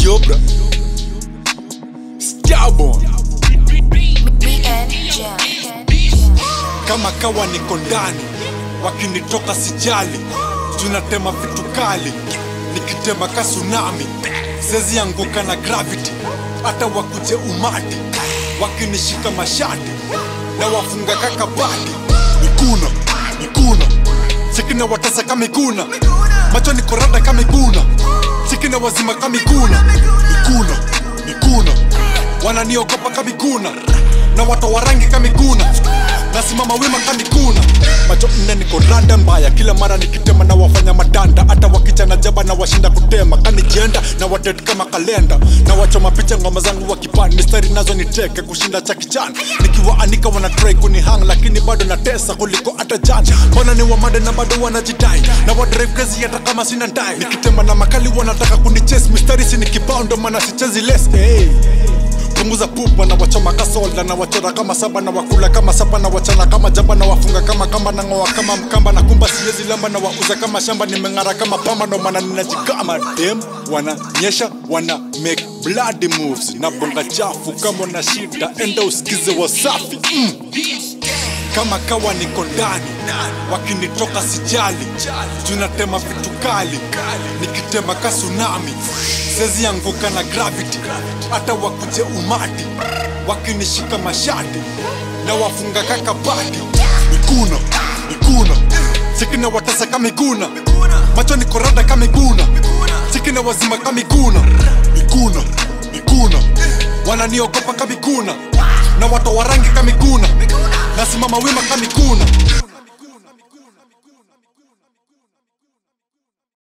Yobra Starborn BN Jam. kama kawa niko ndani wakinitoka sijali tunatema vitu kali nikitema ka tsunami sezi anguka na gravity hata wakuje umati wakinishika mashati na wafunga kakabati mikuna mikuna sikina watesa kamikuna macho ni korada kamikuna sikina wazima kamikuna mikuna mikuna wananiogopa kamikuna na watu wa rangi kamikuna nasimama wima kamikuna macho nne niko randa mbaya kila mara nikitema na wafanya madanda hata wakichana jaba na washinda kutema kanijienda na wadet kama kalenda na wachoma picha ngoma zangu wakipani mistari nazo niteke kushinda cha kichana nikiwaanika wana try kunihang lakini bado natesa kuliko hata jana mbona ni wamade na bado wanajidai na wadrive crazy hata kama sina ndai nikitema na makali wanataka kunichase mistari si nikibao ndo maana sichezi less hey punguza pupa na wachoma kasolda na wachora kama saba na wakula kama saba na wachana kama jaba na wafunga kama kamba na ngoa kama mkamba na kumba siwezi lamba na wauza kama shamba nimeng'ara kama pamba ndo maana ninajikama dem wananyesha wana make bloody moves na bonga chafu kama na shida enda usikize wasafi mm. kama kawa niko ndani wakinitoka sijali tunatema vitu kali nikitema ka tsunami sezi anguka na gravity hata wakuje umati wakinishika mashati na wafunga kakabati mikuna mikuna sikina watesa kamiguna macho ni korada kamiguna sikina wazima kamiguna mikuna mikuna wananiogopa kamikuna na watu wa rangi kamikuna nasimama wima kamikuna